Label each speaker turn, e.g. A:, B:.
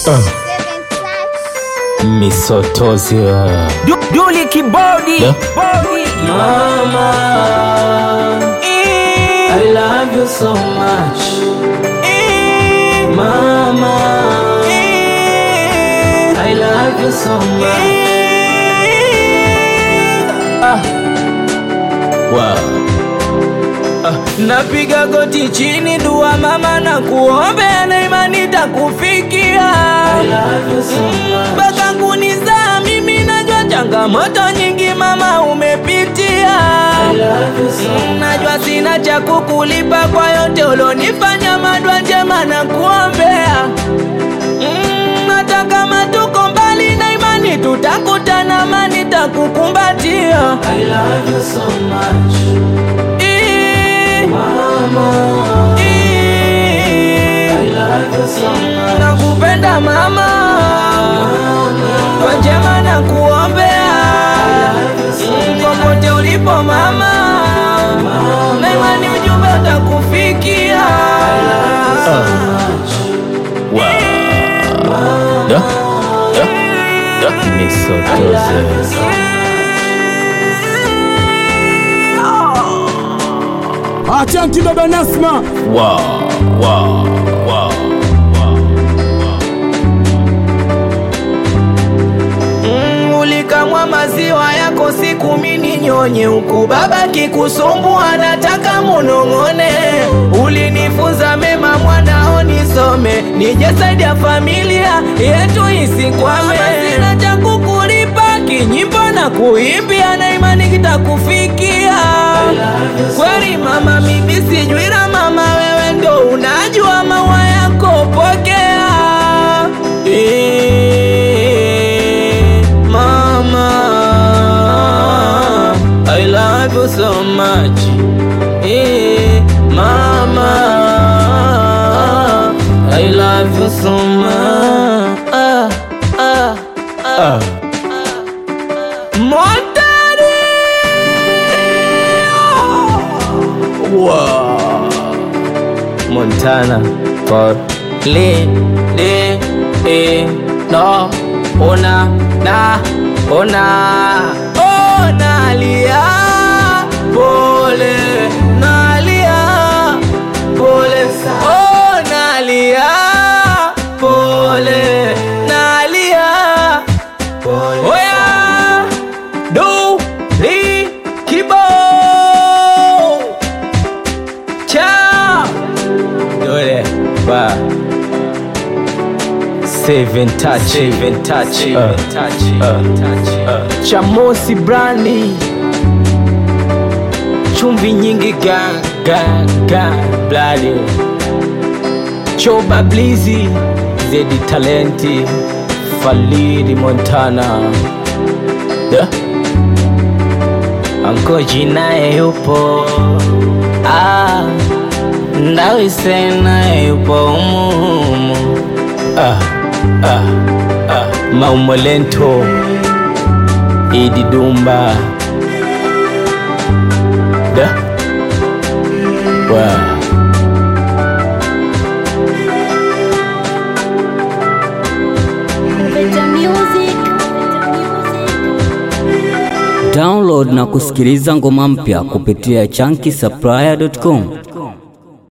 A: Misotozi
B: Du- Duli kibodi
A: Da.
B: Bodi.
A: Mama, I love you so much Mama, I love you so much ah. Wow.
B: Napiga goti chini dua mama na kuombea na imani takufikia
A: I love you so much
B: mpaka kunizaa mimi najua changamoto nyingi mama umepitia
A: I love you so much
B: najua sina cha kukulipa kwa yote ulonifanya madwa njema na kuombea Mm, hata kama tuko mbali na imani tutakutana mani takukumbatia
A: I love you so much
B: Ii,
A: Mama,
B: ii,
A: I love you so much
B: nakupenda mama kwa njema na kuombea Mm, popote ulipo mama na imani ujumbe utakufikia
A: Wow. Da. Da. Da. Misotozi
C: Achanti baba Nasma,
A: Wow. Wow. Wow.
B: Mm, ulikamwa maziwa yako siku mini nyonye huku baba kikusumbua nataka munong'one ulinifunza mema mwanao nisome nije saidia familia yetu isikwame sina cha kukulipa kinyimbo na kuimbia na imani kitakufikia kweli mama mimi sijui la mama wewe ndo unajua maua yako pokea Eh, mama I love you so much Eh, mama I love you so much ah, ah, ah. Montari wow. Montana for le le e no ona na ona ona lia pole nalia pole ona lia pole nalia pole oya do li kibo Ciao Dole Ba Seven touch Seven touch Seven touch Chamosi brandi Chumvi nyingi gang gang gang Bloody Choba blizi Zedi talenti Falidi Montana Da Ankoji naye yupo ah, Ndawise naye yupo umuhumu ah, ah, ah. Maumolento Idi Dumba Da wow.
D: Better music.
E: Download na kusikiliza ngoma mpya kupitia chunky supplier.com.